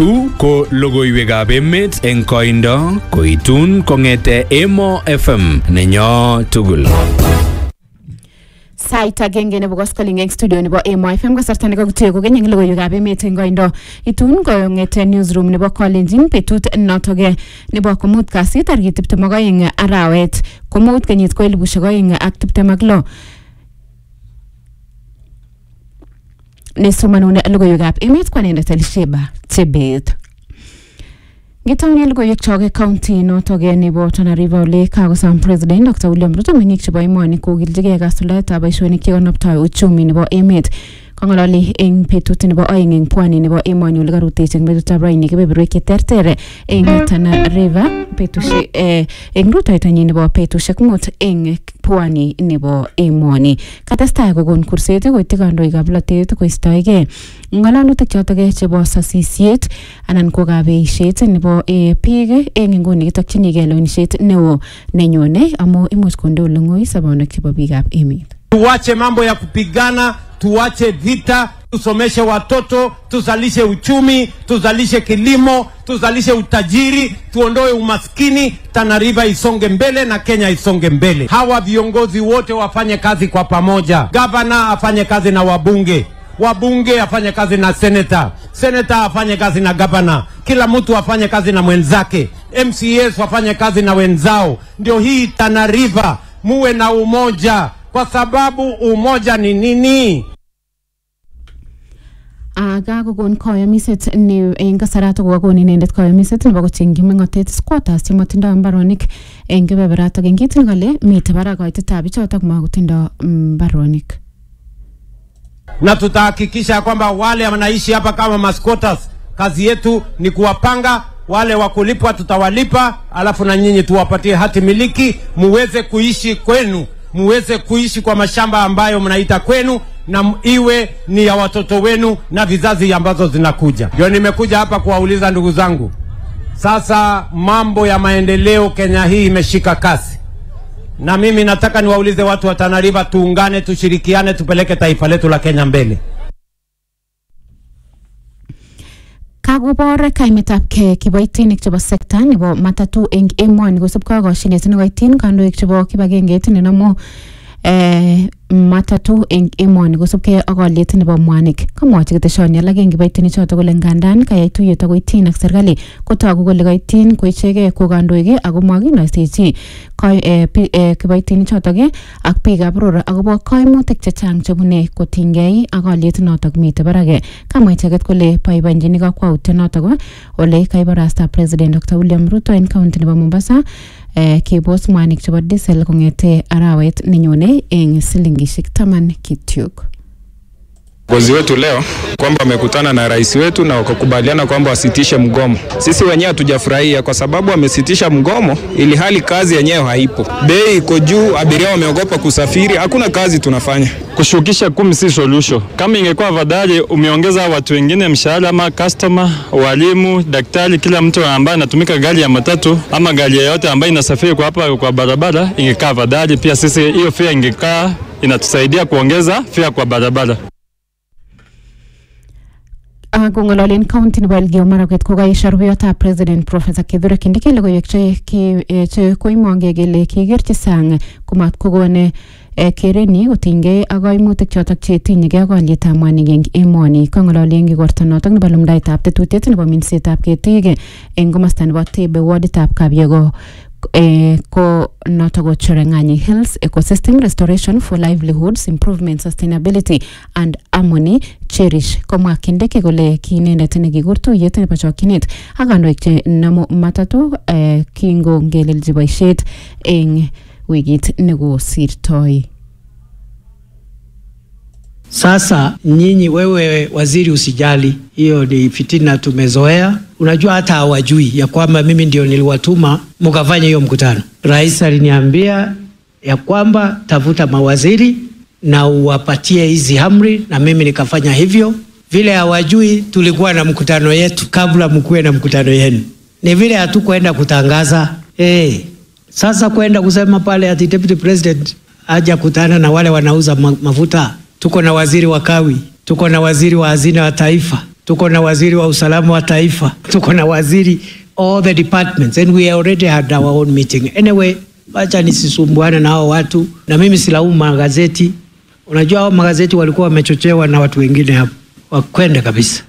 Chu ko logoiwekab emet eng koindo koitun kong'ete Emo FM nenyo tugul. sait agenge nebo koskoling eng studio nebo Emo FM kasarta nekakutue kokeny eng logoiwekab emet eng koindo itun kong'ete newsroom nebo Kalenjin betut notoke nebo komut kasit tarikit tiptem ak oeng arawet komut kenyit ko elibushek oeng ak tiptem ak lo nesomanun logoiwekab emet ko anendet Elisheba Chebet Ngetaune logoiwek chok county notok nebo Tana River ole kakosom president Dr. William Ruto meng'ik chebo emoni kokiljigei kasuldaetab boisionik chekonoptoi uchumi nebo emet kong'ololi eng betut nebo oeng eng pwani nebo emoni ole karutechi eng betutab raini kebeberwek cheterter eng Tana River betushek eh, eng rutoitonyi nebo betushek mut eng pwani nebo emoni katestai kokon kurset koityi kandoikab polatet koistoegei ng'alalutik chotok chebo sasisiet anan ko kabeishet nebo eh, biik eng inguni kitokchinigei lewenishet neo nenyone amu imuch konde ole ng'oi sobonwek chebo biikab emet Tuache mambo ya kupigana, tuache vita, tusomeshe watoto, tuzalishe uchumi, tuzalishe kilimo, tuzalishe utajiri, tuondoe umaskini, Tana River isonge mbele na Kenya isonge mbele. Hawa viongozi wote wafanye kazi kwa pamoja. Gavana afanye kazi na wabunge, wabunge afanye kazi na seneta, seneta afanye kazi na gavana, kila mtu afanye kazi na mwenzake, MCAs wafanye kazi na wenzao. Ndio hii Tana River, muwe na umoja, kwa sababu umoja ni nini? kakokon koyomiset ne eng kasarato kokakon inendet koyomiset nebo kochengchi meng'otet squatters chematindoi mbaronik eng kebeberatok eng kitil kole mitei barak koitetab bichotok makotindoi mbaronik na tutahakikisha kwamba wale wanaishi hapa kama masquatters, kazi yetu ni kuwapanga wale wa kulipwa, tutawalipa, alafu na nyinyi tuwapatie hati miliki, muweze kuishi kwenu, muweze kuishi kwa mashamba ambayo mnaita kwenu, na m- iwe ni ya watoto wenu na vizazi ambazo zinakuja. Ndio nimekuja hapa kuwauliza ndugu zangu, sasa mambo ya maendeleo Kenya hii imeshika kasi na mimi nataka niwaulize watu wa Tana River, tuungane, tushirikiane, tupeleke taifa letu la Kenya mbele. kakobor kaimetab ke kiboitinik chebo sekta nebo matatu eng emoni kosubkei ak koshinet nekoityin kandoik chebo kibagengeit nenomu eh, matatu eng emoni kosubkei ak oliet nebo mwanik kamwochi keteshoni alak eng kiboitinik chotok kole ngandan kayai tuyet akoityin ak serikali kotogu kole kaityin ko ichegei ko kandoik ako makinoisechi koi- eh, pi- eh, kiboitinik chotok eh, ak biikab boror akobo kaimutik chechang chebune kotinygei ak oliet notok mitei barak eh. kamwa icheket kole boiboenjini kakwautiet notok eh, ole kaibarasta president Dr. William Ruto en county nebo Mombasa eh, kebos mwanik chebo diesel kong'ete arawet nenyone eng silingishek taman kityok Viongozi wetu leo kwamba wamekutana na rais wetu na wakakubaliana kwamba wasitishe mgomo. Sisi wenyewe hatujafurahia kwa sababu wamesitisha mgomo ili hali kazi yenyewe haipo. Bei iko juu, abiria wameogopa kusafiri, hakuna kazi tunafanya. Kushukisha kumi si solution. Kama ingekuwa afadhali umeongeza watu wengine mshahara, ama customer, walimu, daktari, kila mtu ambaye anatumika gari ya matatu ama gari yoyote ambayo inasafiri kwa hapa kwa barabara, ingekaa afadhali. Pia sisi hiyo fare ingekaa inatusaidia kuongeza fare kwa barabara. kong'ololen county nebo Elgeyo Marakwet kokaesho rubeyotab president professor Kithure Kindiki logoiwek che ki- eh, che koimongei kele kikerchi sang komat kokon eh, kerenyi kotinygei ak kaimutik chotok chetinyegei ak olietab mwanik eng emoni kong'ololi eng igorto notok nebo lumdaetab tetutiet nebo minsetab ketik eng komosta nebo Tebe warditab Kabiego eh, ko notok ko Cherang'any Hills Ecosystem Restoration for Livelihoods Improvement Sustainability and Harmony Cherish komwa Kindiki kole ki inendet nekikur tuyet nebo chokchinet ak kandoik che namu matatu eh, kingongelelchi boisiet eng wikit nekosirtoi Sasa nyinyi, wewe waziri, usijali, hiyo ni fitina tumezoea. Unajua hata hawajui ya kwamba mimi ndio niliwatuma mkafanya hiyo mkutano. Rais aliniambia ya kwamba tafuta mawaziri na uwapatie hizi amri, na mimi nikafanya hivyo. Vile hawajui, tulikuwa na mkutano yetu kabla mkuwe na mkutano yenu, ni vile hatukwenda kutangaza hey. Sasa kwenda kusema pale ati deputy president aja kutana na wale wanauza ma mafuta tuko na waziri wa kawi, tuko na waziri wa hazina wa taifa, tuko na waziri wa usalama wa taifa, tuko na waziri all the departments and we already had our own meeting. Anyway, wacha nisisumbuane na hao watu, na mimi silaumu magazeti. Unajua hao magazeti walikuwa wamechochewa na watu wengine hapo, wakwenda kabisa.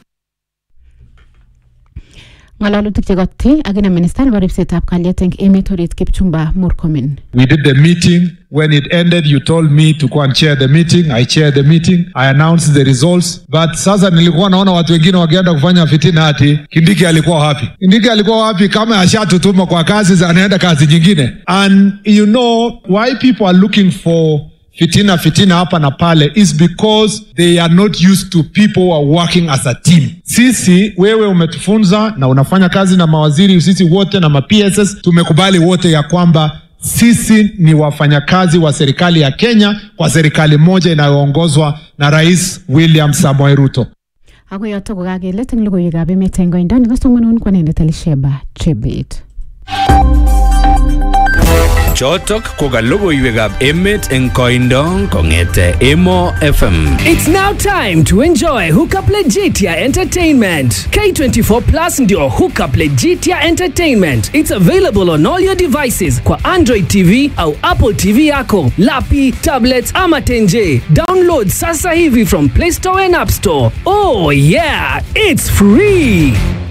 ng'alalutik chekoti akina minista nebo ripsetab kalyet eng emet orit Kipchumba Murkomen We did the meeting. When it ended, you told me to go and chair the meeting. I chaired the meeting. I announced the results. But sasa nilikuwa naona watu wengine wakienda kufanya fitina ati Kindiki alikuwa wapi? Kindiki alikuwa wapi kama ashatutuma kwa kazi za anaenda kazi nyingine? And you know why people are looking for fitina fitina hapa na pale is because they are not used to people who are working as a team. Sisi wewe umetufunza na unafanya kazi na mawaziri, sisi wote na ma-PSS tumekubali wote ya kwamba sisi ni wafanyakazi wa serikali ya Kenya kwa serikali moja inayoongozwa na Rais William Samoei Ruto. ako yoto kokakelet eng logoiwekab emet eng koindo nekasomanun kwanendet Elisheba Chebet Chotok ko ka logoiwekab emet eng koindo kong'ete Emo FM. It's now time to enjoy Hookup Legitia Entertainment. K24 Plus ndio Hookup Legitia Entertainment. It's available on all your devices kwa Android TV au Apple TV yako, lapi, tablets ama tenje. Download sasa hivi from Play Store and App Store. Oh yeah, it's free.